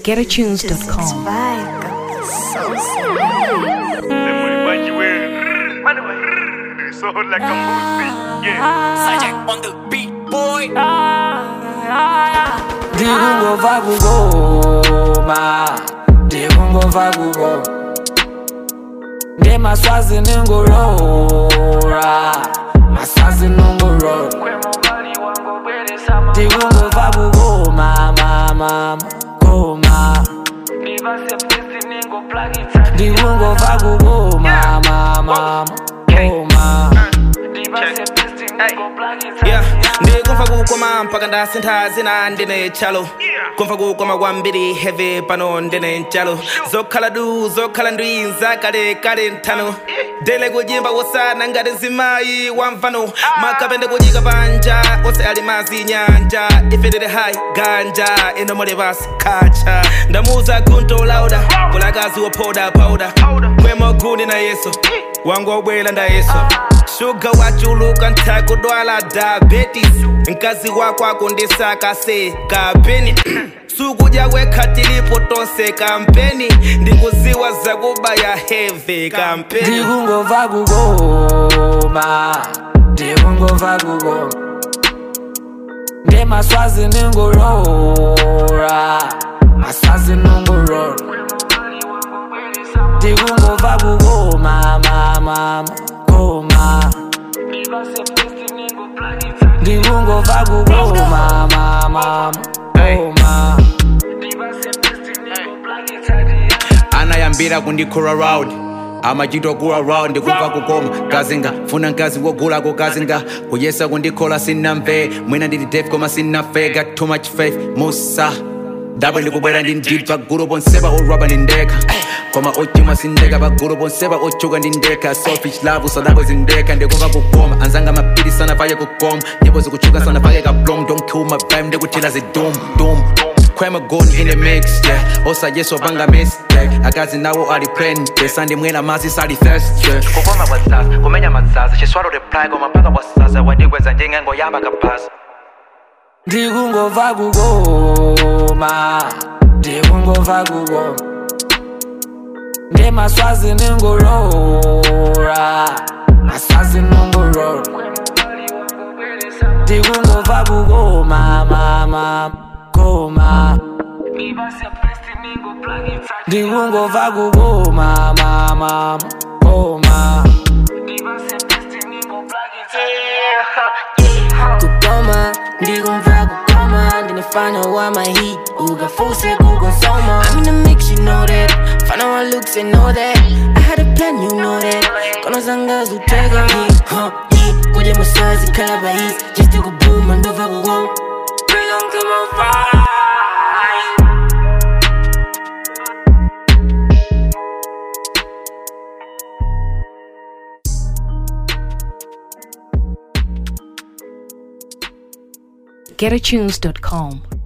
GetAtunes.com. So like a movie, yeah. Sajak on the beat, boy. ndikungova kukoma ndikungova kukoma ndemaswazi ningorora maswazi ningorora ndikungova kukoma mama koma ndikungova kukoma mama koma Yeah, ndikumva kukoma mpaka ndasintha zina ndine chalo kumva kukoma kwambiri heavy pano ndine nchalo zokhala du zokhala ndwi zakale kale nthano dele kujimba wosana ngati zimayi wamvano makapende kudyika panja ose ali mazi nyanja ife tili hai ganja ino muli pasi khacha ndamuza gunto lauda kulakazi wophoda powder kwemo gundi na yeso wangu wobwela nda yeso shuga wachuluka ntakudwala diabetes mkazi wako akundisaka se kapeni sukudya kwekhatilipo tonse kampeni ndikuziwa zakubaya heve kampeni ndikungova kukoma ndikungova kukoma ndemaswazi ningorora maswazi ningorora ndikungova kukoma mama koma ndikungova kukoma mama koma anayambira kundikura round amachitwa kula round ndikumva kukoma kazinga funa mkazi wogulako kazinga kuyesa kundikhola sinamve mwina ndili def koma sinafe got too much faith musa dabwe ndikubwera ndi ndili pagulu ponsepa orwaba ndindekha koma ochuma sindeka pagulu ponsepa ochuka ndindekha selfish love usadabwe zindekha ndikumva kukoma anzanga mapiri sana pake kukoma nyimbo zikuchuka sana pake kablom don't kill my vibe ndikuthila zidum dum Crema gun in the mix, yeah. Osa yeso banga mistake. Akazi nawo ali prende, sandi mwena mazi sali thirst, yeah. kukoma kwatsasa kumenya matsasa chiswalo reply koma mpaka wasasa wandikweza njengengo yamba kaphasa ndikungova kukoma ndikungova kukoma ndemaswazi ningorora maswazi ningorora ndikungova kukoma mama koma ndikungova kukoma mama koma kukoma ndikumva kukoma ndinefana wa mahit ukafuse kukonsoma I'm in the mix you know that fana wa looks and know that I had a plan you know that kono zanga zutega yeah, huh, yeah. kuje masazi kala bahis just to boom ndova kukoma Bring on come on fire GetAtunes.com.